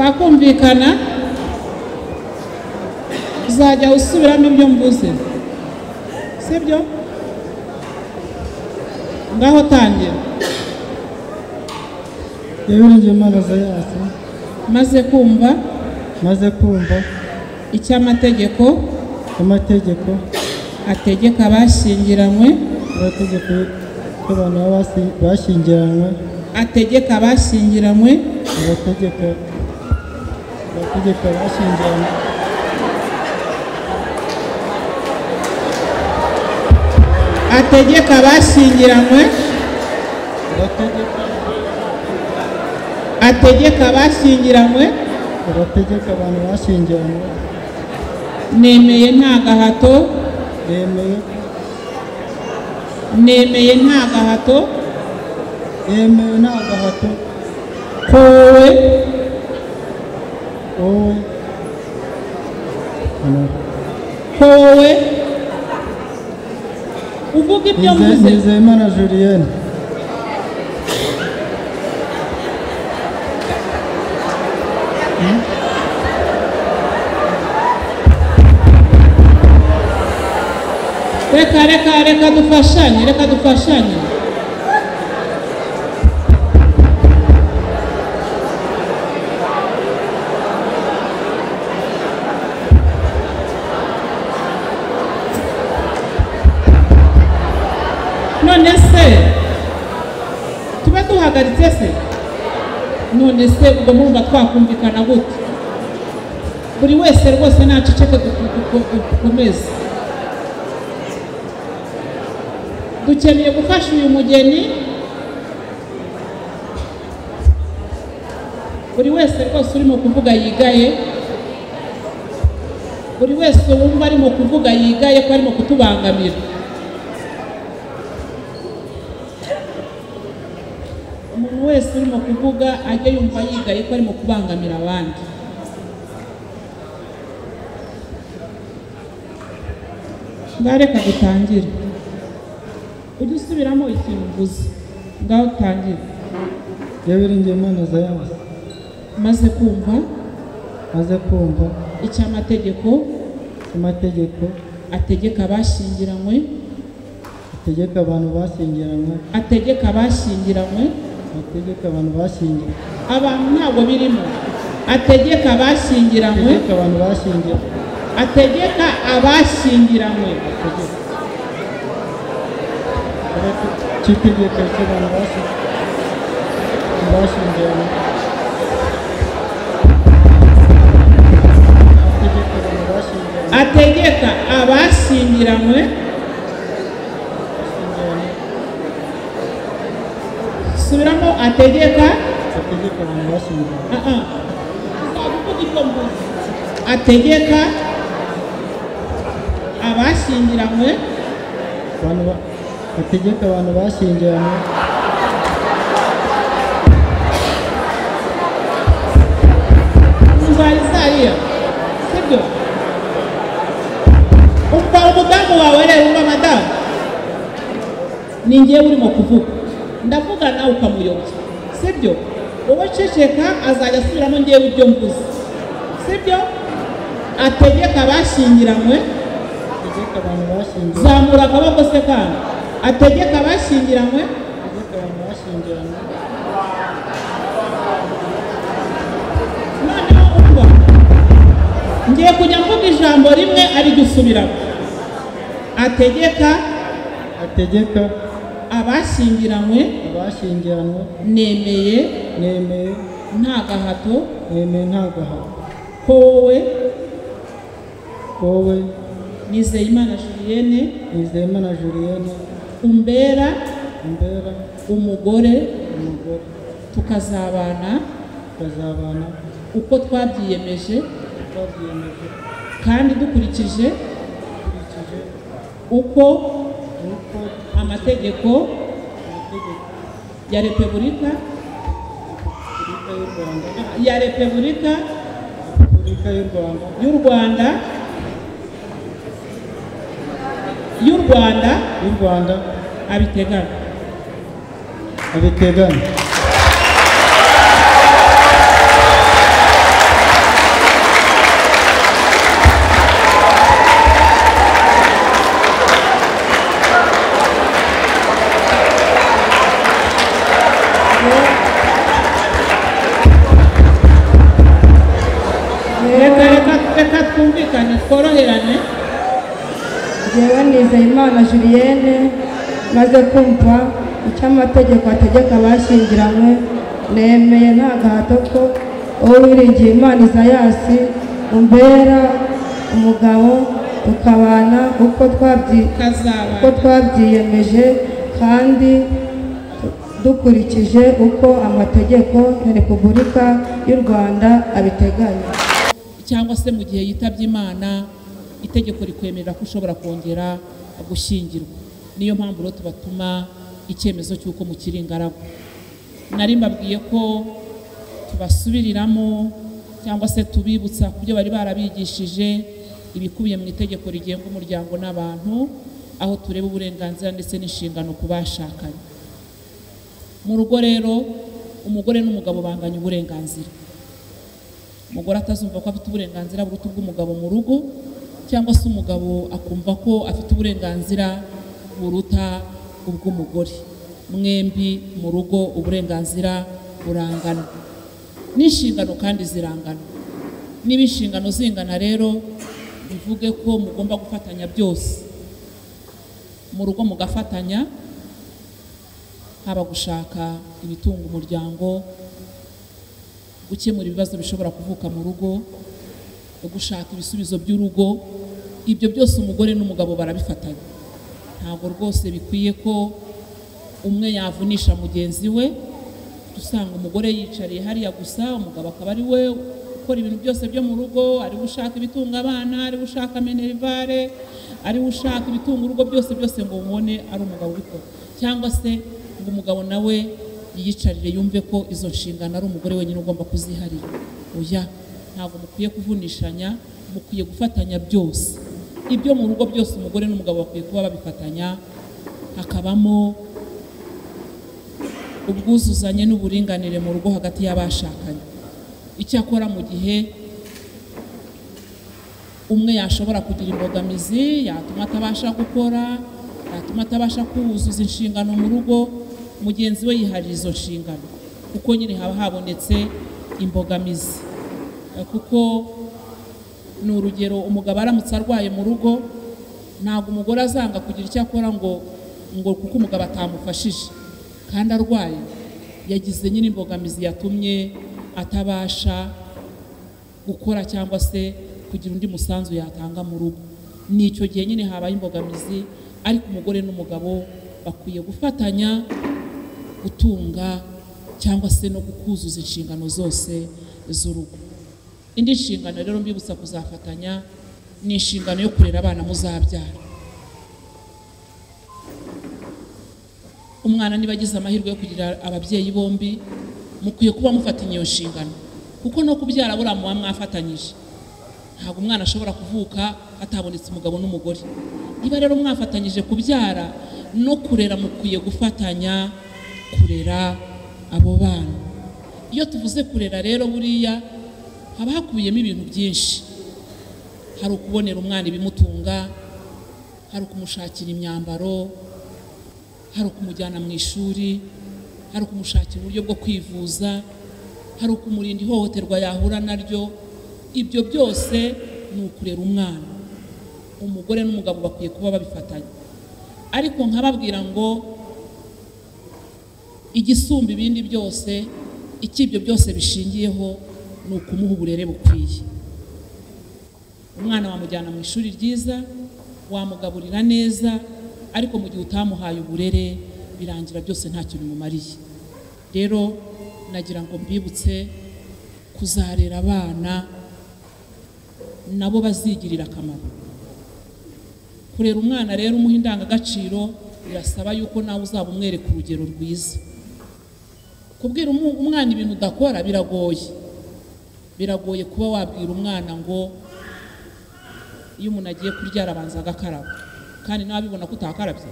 twakumvikana uzajya usubiramo ibyo mvuze sibyo ngaho tangira ibirenge imana yase maze kumva maze kumva icyo amategeko amategeko ategeka abashyingiranywe n'amategeko y'abantu baba basi- bashyingiranywe ategeka abashyingiranywe abategeka abategeka bashyingiranywe ategeka abashyingiranywe abategeka ategeka abashyingiranywe abategeka abantu bashyingiranywe nemeye nta gahato bemeye nemeye nta gahato yemewe nta gahato ko wowe wowe hano ko wowe uvuga ibyo Nize- mvuze nizeyimana julienne reka reka reka dufashanye reka dufashanye none se tube duhagaritse se none se ubwo murumva twakumvikana gute buri wese rwose ntaceceke duku- duku- dukomeze dukeneye gufasha uyu mugeni buri wese rwose urimo kuvuga yigaye buri wese wumva arimo kuvuga yigaye ko arimo kutubangamira umuntu wese urimo kuvuga ajye yumva yigaye ko arimo kubangamira abandi ngareka dutangire ujye usubiramo ikintu uvuze ngaho utangire y'ibirenge imana yase maze kumva maze kumva icyo amategeko amategeko ategeka abashyingiranywe ategeka abantu bashyingiranywe ategeka abashyingiranywe ategeka abantu bashyingiranywe abantu ntabwo birimo ategeka abashyingiranywe ategeka abantu bashyingiranywe ategeka abashyingiranywe cy'itegeko cy'abantu bashyingiranywe bashyingiranywe ategeka abantu bashyingiranywe ategeka abashyingiranywe bashyingiranywe subiramo ategeka ategeka abantu bashyingiranywe ah ah uzajya uvuga ibyo mvuze ategeka abashyingiranywe abantu ba- ategeka abantu bashyingiranywe Umva Isaiya, sibyo? Umva umudamu wawe rero umva madamu. Ni njyewe urimo kuvuga. Ndavuga nawe ukamuyobya. Sibyo? Wowe ceceka azajya asubiramo njyewe ibyo mvuze. Sibyo? Ategeka abashyingiranywe, ategeka abantu bashyingiranywe zamura akaboko se kandi. Ategeka abashyingiranywe, ategeka abantu bashyingiranywe noneho umva. Ngiye kujya mvuga ijambo rimwe arijya usubiramo. Ategeka ategeka abashyingiranywe abashyingiranywe nemeye nemeye nta gahato nemeye nta gahato ko wowe wowe nizeyimana julienne nizeyimana julienne umbera imbera umugore umugore tukazabana tukazabana uko twabyiyemeje twabyiyemeje kandi dukurikije dukurikije uko uko amategeko amategeko ya repubulika repubulika y'u rwanda ya repubulika repubulika y'u rwanda y'u rwanda y'u rwanda y'u rwanda abiteganya abiteganya reka reka reka twumvikane tworoherane njyewe nizeyimana julienne maze kumva icyo amategeko ategeka abashyingiranywe nemeye nta gahato ko uwo wiringiye imana isayasi umbera umugabo tukabana uko twabyi uko tukazabana twabyiyemeje kandi dukurikije uko amategeko ya repubulika y'u rwanda abiteganya cyangwa se mu gihe yitabye imana itegeko rikwemerera ko ushobora kongera gushyingirwa niyo mpamvu rero tubatuma icyemezo cy'uko mukiri ingaragu nari mbabwiye ko tubasubiriramo cyangwa se tubibutsa ku byo bari barabigishije ibikubiye mu itegeko rigenga umuryango n'abantu aho tureba uburenganzira ndetse n'inshingano ku bashakanye mu rugo rero umugore n'umugabo banganya uburenganzira umugore atazumva ko afite uburenganzira buruta ubw'umugabo mu rugo cyangwa se umugabo akumva ko afite uburenganzira buruta ubw'umugore mwembi mu rugo uburenganzira burangana n'inshingano kandi zirangana niba inshingano zingana rero bivuge ko mugomba gufatanya byose mu rugo mugafatanya haba gushaka ibitunga umuryango gukemura ibibazo bishobora kuvuka mu rugo gushaka ibisubizo by'urugo ibyo byose umugore n'umugabo barabifatanya ntabwo rwose bikwiye ko umwe yavunisha mugenzi we usanga umugore yicariye hariya gusa umugabo akaba ari we ukora ibintu byose byo mu rugo ari we ushaka ibitunga abana ari we ushaka minerivare ari we ushaka ibitunga urugo byose byose ngo mubone ari umugabo ubikora cyangwa se ngo umugabo nawe yiyicarire yumve ko izo nshingano ari umugore wenyine ugomba kuziharira oya ntabwo mukwiye kuvunishanya mukwiye gufatanya byose ibyo mu rugo byose umugore n'umugabo bakwiye kuba babifatanya hakabamo ubwuzuzanye n'uburinganire mu rugo hagati y'abashakanye icyakora mu gihe umwe yashobora kugira imbogamizi yatuma atabasha gukora yatuma atabasha kuzuza inshingano mu rugo mugenzi we yiharira izo nshingano kuko nyine haba habonetse imbogamizi Eh, kuko ni urugero umugabo aramutse arwaye mu rugo ntabwo umugore azanga kugira icyo akora ngo ngo kuko umugabo atamufashije kandi arwaye yagize nyine imbogamizi yatumye atabasha gukora cyangwa se kugira undi musanzu yatanga mu rugo ni icyo gihe nyine habaye imbogamizi ariko umugore n'umugabo bakwiye gufatanya gutunga cyangwa se no kuzuza inshingano zose z'urugo indi nshingano rero mbibutsa kuzafatanya ni inshingano yo kurera abana muzabyara umwana niba agize amahirwe yo kugira ababyeyi bombi mukwiye kuba mufatanya iyo nshingano kuko no kubyara buriya muba mwafatanyije ntabwo umwana ashobora kuvuka hatabonetse umugabo n'umugore niba rero mwafatanyije kubyara no kurera mukwiye gufatanya kurera abo bana iyo tuvuze kurera rero buriya haba hakubiyemo ibintu byinshi hari ukubonera umwana ibimutunga hari ukumushakira imyambaro hari ukumujyana mu ishuri hari ukumushakira uburyo bwo kwivuza hari ukumurinda ihohoterwa yahura naryo ibyo byose ni ukurera umwana umugore n'umugabo bakwiye kuba babifatanya ariko nkababwira ngo igisumba ibindi byose icyo ibyo byose bishingiyeho ni ukumuha uburere bukwiye umwana wamujyana mu ishuri ryiza wamugaburira neza ariko mu gihe utamuhaye uburere birangira byose ntacyo bimumariye rero nagira ngo mbibutse kuzarera abana nabo bazigirira akamaro kurera umwana rero umuha indangagaciro birasaba yuko nawe uzaba umwereka urugero rwiza kubwira umu- umwana ibintu udakora biragoye biragoye kuba wabwira umwana ngo iyo umuntu agiye kurya arabanza agakaraba kandi nawe abibona ko utakarabye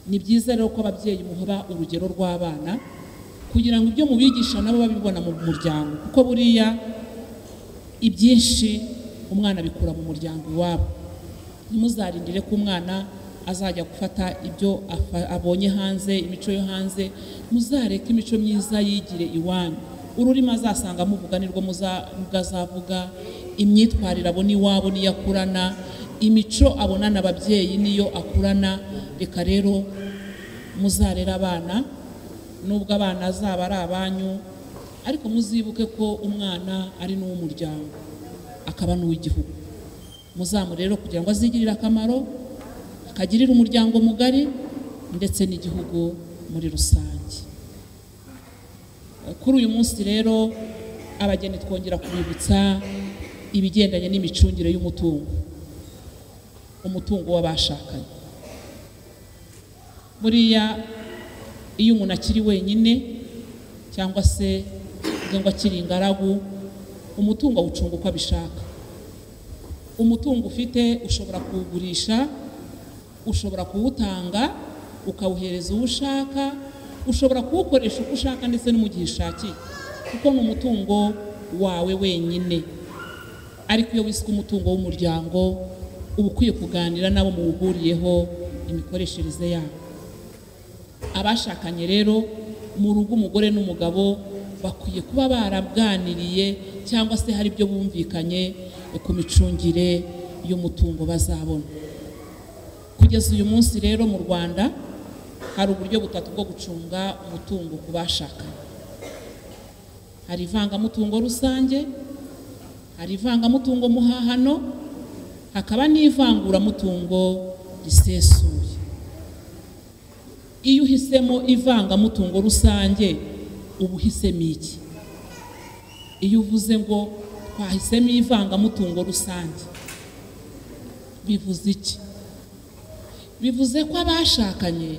ni byiza rero ko ababyeyi muha urugero rw'abana kugira ngo ibyo mubigisha nabo babibona mu muryango kuko buriya ibyinshi umwana abikura mu muryango iwabo ntimuzarindire ko umwana azajya gufata ibyo afa- abonye hanze imico yo hanze muzareke imico myiza yigire iwanyu ururimi azasanga muvuga nirwo muza- mukazavuga imyitwarire abona iwabo niyo akurana imico abonana ababyeyi niyo akurana reka rero muzarere abana nubwo abana azaba ari abanyu ariko muzibuke ko umwana ari n'uw'umuryango akaba n'uw'igihugu muzamu rero kugira ngo azigirire akamaro akagirire umuryango mugari ndetse n'igihugu muri rusange kuri uyu munsi rero abageni twongera kubibutsa ibigendanye n'imicungire y'umutungo umutungo w'abashakanye buriya iyo umuntu akiri wenyine cyangwa se uvuge ngo akiri ingaragu umutungo awucunga uko abishaka umutungo ufite ushobora kuwugurisha ushobora kuwutanga ukawuhereza uwo ushaka ushobora kuwukoresha uko ushaka ndetse no mu gihe ushakiye kuko ni umutungo wawe wenyine ariko iyo wiswe umutungo w'umuryango uba ukwiye kuganira n'abo muwuhuriyeho imikoreshereze yabo abashakanye rero mu rugo umugore n'umugabo bakwiye kuba baraganiriye cyangwa se hari ibyo bumvikanye ku micungire y'umutungo bazabona kugeza uyu munsi rero mu rwanda hari uburyo butatu bwo gucunga umutungo ku bashakanye hari ivangamutungo rusange hari ivangamutungo muhahano hakaba n'ivanguramutungo risesuye iyo uhisemo ivangamutungo rusange uba uhisemo iki iyo uvuze ngo twahisemo ivangamutungo rusange bivuze iki bivuze ko abashakanye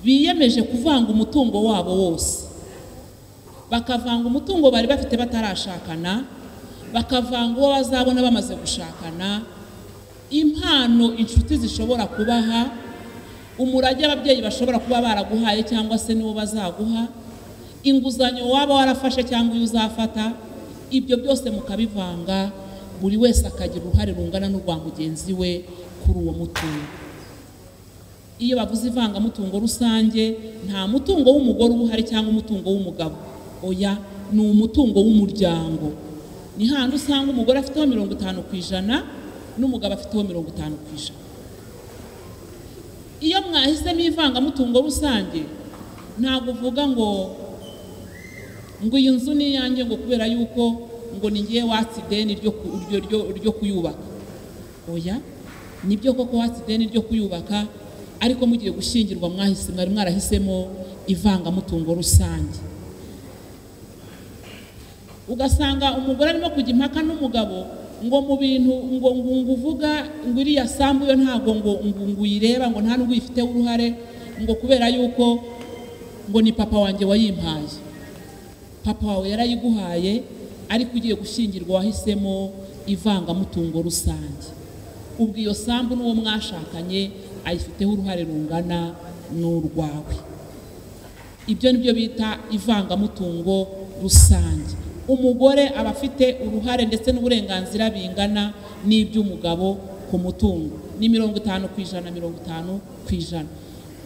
biyemeje kuvanga umutungo wabo wose bakavanga umutungo bari bafite batarashakana bakavanga uwo bazabona bamaze gushakana impano inshuti zishobora kubaha umurage ababyeyi bashobora kuba baraguhaye cyangwa se n'uwo bazaguha inguzanyo waba warafashe cyangwa iyo uzafata ibyo byose mukabivanga buri wese akagira uruhare rungana n'urwa mugenzi we kuri uwo mutungo iyo bavuze ivangamutungo rusange nta mutungo w'umugore uba uhari cyangwa umutungo w'umugabo oya ni umutungo w'umuryango ni handi usanga umugore afiteho mirongo itanu ku ijana n'umugabo afiteho mirongo itanu ku ijana iyo mwahisemo ivangamutungo rusange ntabwo uvuga ngo ngo iyi nzu ni iyanjye ngo kubera yuko ngo ni ngewe watsi ideni ryo ku- ryo- ryo- ryo kuyubaka oya nibyo koko watsi ideni ryo kuyubaka ariko mugiye gushyingirwa mwahise mwari mwarahisemo ivangamutungo rusange ugasanga umugore arimo kujya impaka n'umugabo ngo mu bintu ngo ngo ngo uvuga ngo iriya sambu yo ntabwo ngo ngo ngo uyireba ngo nta n'ubwo uyifiteho uruhare ngo kubera yuko ngo ni papa wanjye wayimpaye papa wawe yarayiguhaye ariko ugiye gushyingirwa wahisemo ivangamutungo rusange ubwo iyo sambu n'uwo mwashakanye ayifiteho uruhare rungana n'urwawe ibyo ni byo bita ivangamutungo rusange umugore aba afite uruhare ndetse n'uburenganzira bingana n'iby'umugabo ku mutungo ni mirongo itanu ku ijana mirongo itanu ku ijana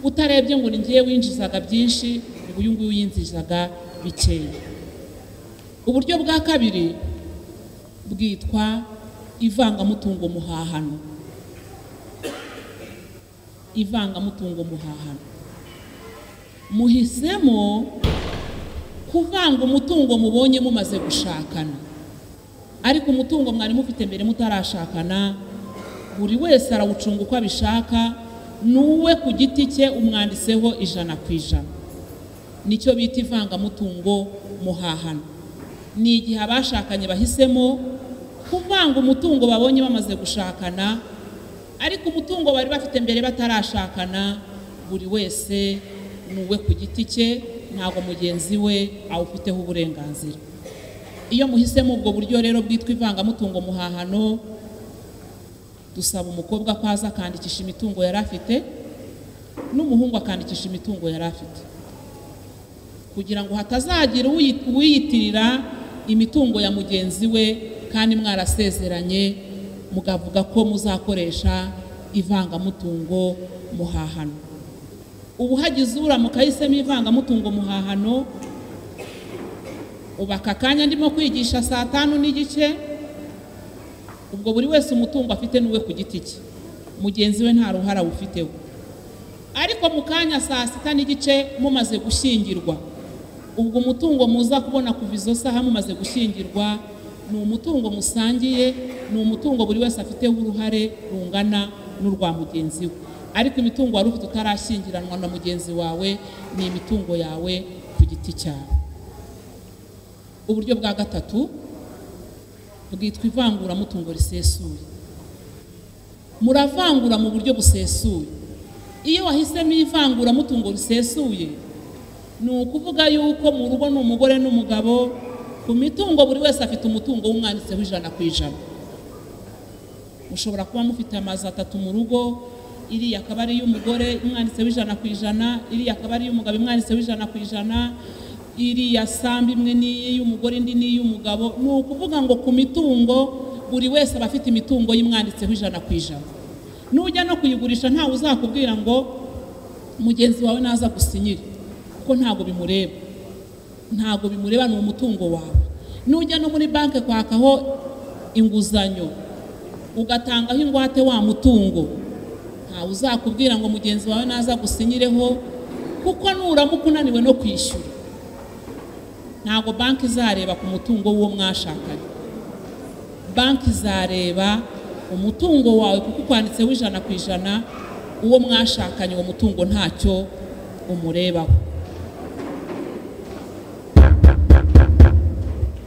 utarebye ngo ni ngewe winjizaga byinshi ngo uyu nguyu yinjizaga bikeya uburyo bwa kabiri bwitwa ivangamutungo muhahano ivangamutungo muhahano muhisemo kuvanga umutungo mubonye mumaze gushakana ariko umutungo mwari mufite mbere mutarashakana buri wese arawucunga uko abishaka n'uwe ku giti cye umwanditseho ijana ku ijana nicyo bita ivangamutungo muhahano ni igihe abashakanye bahisemo kuvanga umutungo babonye bamaze gushakana ariko umutungo bari bafite mbere batarashakana buri wese ni uwe ku giti cye ntabwo mugenzi we awufiteho uburenganzira iyo muhisemo ubwo buryo rero bwitwa ivangamutungo muhahano dusaba umukobwa ko aza akandikisha imitungo yari afite n'umuhungu akandikisha imitungo yari afite kugira ngo hatazagira uyi- uwiyitirira imitungo ya mugenzi we kandi mwarasezeranye mukavuga ko muzakoresha ivangamutungo muhahano ubu hagize uramuka ahisemo ivangamutungo muhahano ubu aka kanya ndimo kwigisha saa tanu n'igice ubwo buri wese umutungo afite n'uwe ku giti cye mugenzi we nta ruhara awufiteho ariko mu kanya saa sita n'igice mumaze gushyingirwa ubwo umutungo muza kubona kuva izo saha mumaze gushyingirwa ni umutungo musangiye ni umutungo buri wese afiteho uruhare rungana n'urwa mugenzi we ariko imitungo wari ufite utarashyingiranwa na mugenzi wawe ni imitungo yawe ku giti cyawe uburyo bwa gatatu bwitwa ivanguramutungo risesuye muravangura mu buryo busesuye iyo wahisemo ivanguramutungo risesuye ni ukuvuga yuko mu rugo ni umugore n'umugabo ku mitungo buri wese afite umutungo w'umwanditseho ijana ku ijana mushobora kuba mufite amazu atatu mu rugo iriya akaba ari iy'umugore imwanditseho ijana ku ijana iriya akaba ari iy'umugabo imwanditseho ijana ku ijana iriya sambu imwe ni iy'umugore indi ni iy'umugabo ni ukuvuga ngo ku mitungo buri wese aba afite imitungo y'imwanditseho ijana ku ijana nujya no kuyigurisha ntawe uzakubwira ngo mugenzi wawe naza gusinyira kuko ntabwo bimureba ntabwo bimureba ni umutungo wawe nujya no muri banki kwakaho inguzanyo ugatangaho ingwate wa mutungo ntawe uzakubwira ngo mugenzi wawe naza gusinyireho kuko nuramuka unaniwe no kwishyura ntabwo banki izareba ku mutungo w'uwo mwashakanye banki izareba umutungo wawe kuko ukwanditseho ijana ku ijana uwo mwashakanye uwo mutungo ntacyo umurebaho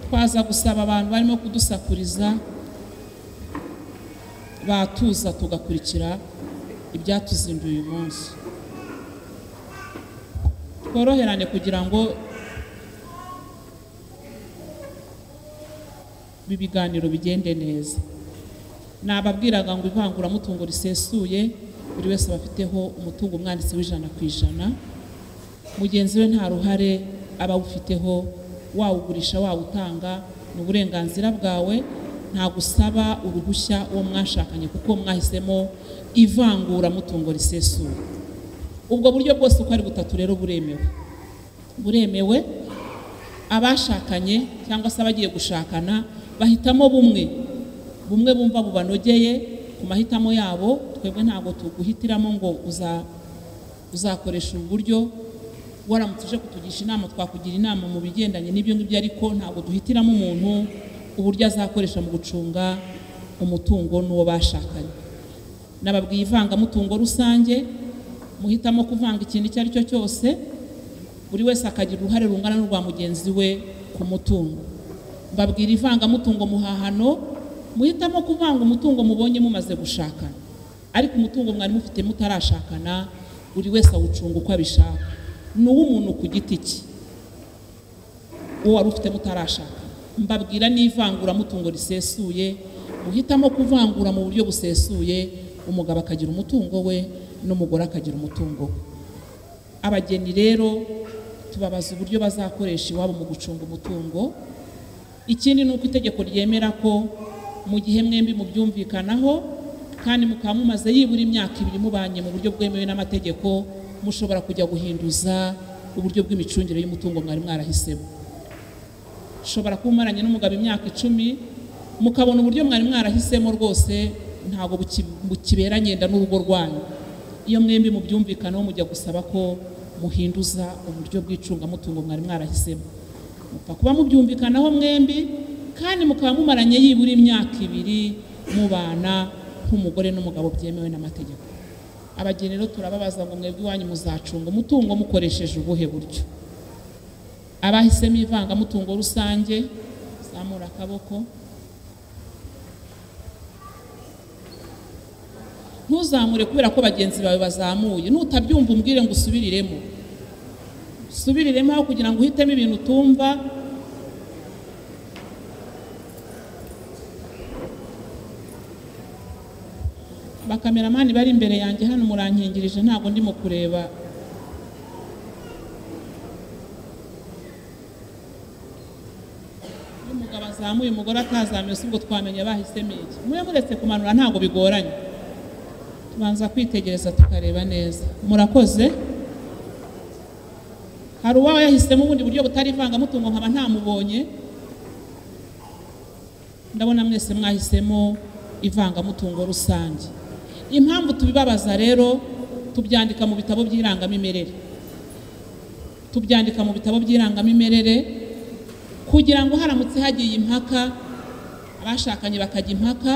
twaza gusaba abantu barimo kudusakuriza batuza tugakurikira ibyatuzinduye uyu munsi tworoherane kugira ngo ibiganiro bigende neza nababwiraga ngo ivanguramutungo risesuye buri wese aba afiteho umutungo umwanditsi w'ijana ku ijana mugenzi we nta ruhare aba awufiteho wawugurisha wawutanga ni uburenganzira bwawe nta gusaba uruhushya uwo mwashakanye kuko mwahisemo ivanguramutungo risesuye ubwo buryo bwose uko ari butatu rero buremewe buremewe abashakanye cyangwa se abagiye gushakana bahitamo bumwe bumwe bumva bubanogeye ku mahitamo yabo twebwe ntabwo tuguhitiramo ngo uza- uzakoresha ubu buryo waramutse uje kutugisha inama twakugira inama mu bigendanye n'ibyo ngibyo ariko ntabwo duhitiramo umuntu uburyo azakoresha mu gucunga umutungo n'uwo bashakanye nababwiye ivangamutungo rusange muhitamo kuvanga ikintu icyo ari cyo cyose buri wese akagira uruhare rungana n'urwa mugenzi we ku mutungo mbabwira ivangamutungo muhahano muhitamo kuvanga umutungo mubonye mumaze gushakana ariko umutungo mwari mufite mutarashakana buri wese awucunga uko abishaka ni uw'umuntu ku giti cye uwo wari ufite mutarashaka mbabwira n'ivanguramutungo risesuye muhitamo kuvangura mu buryo busesuye umugabo akagira umutungo we n'umugore akagira umutungo we abageni rero tubabaza uburyo bazakoresha iwabo mu gucunga umutungo ikindi ni uko itegeko ryemera ko mu gihe mwembi mubyumvikanaho kandi mukaba mumaze yibura imyaka ibiri mubanye mu buryo bwemewe n'amategeko mushobora kujya guhinduza uburyo bw'imicungire y'umutungo mwari mwarahisemo ushobora kuba umaranye n'umugabo imyaka icumi mukabona uburyo mwari mwarahisemo rwose ntabwo buki- bukibera nyenda n'urugo rwanyu iyo mwembi mubyumvikanaho mujya gusaba ko muhinduza uburyo bw'icungamutungo mwari mwarahisemo mupfa kuba mubyumvikanaho mwembi kandi mukaba mumaranye yibura imyaka ibiri mubana nk'umugore n'umugabo byemewe n'amategeko abageni rero turababaza ngo mwebwe iwanyu muzacunga umutungo mukoresheje ubuhe buryo abahisemo ivangamutungo rusange zamura akaboko ntuzamure kubera ko bagenzi bawe bazamuye nutabyumva umbwire ngo usubiriremo usubiriremo aho kugira ngo uhitemo ibintu utumva bakameramani bari imbere yanjye hano murankingirije ntabwo ndimo kureba iyo umugabo azamuye umugore atazamuye si ubwo twamenya bahisemo iki mube muretse kumanura ntabwo bigoranye tubanza kwitegereza tukareba neza murakoze hari uwaba yahisemo ubundi buryo butari ivangamutungo nkaba ntamubonye ndabona mwese mwahisemo ivangamutungo rusange impamvu tubibabaza rero tubyandika mu bitabo by'irangamimerere tubyandika mu bitabo by'irangamimerere kugira ngo haramutse hagiye impaka abashakanye bakajya impaka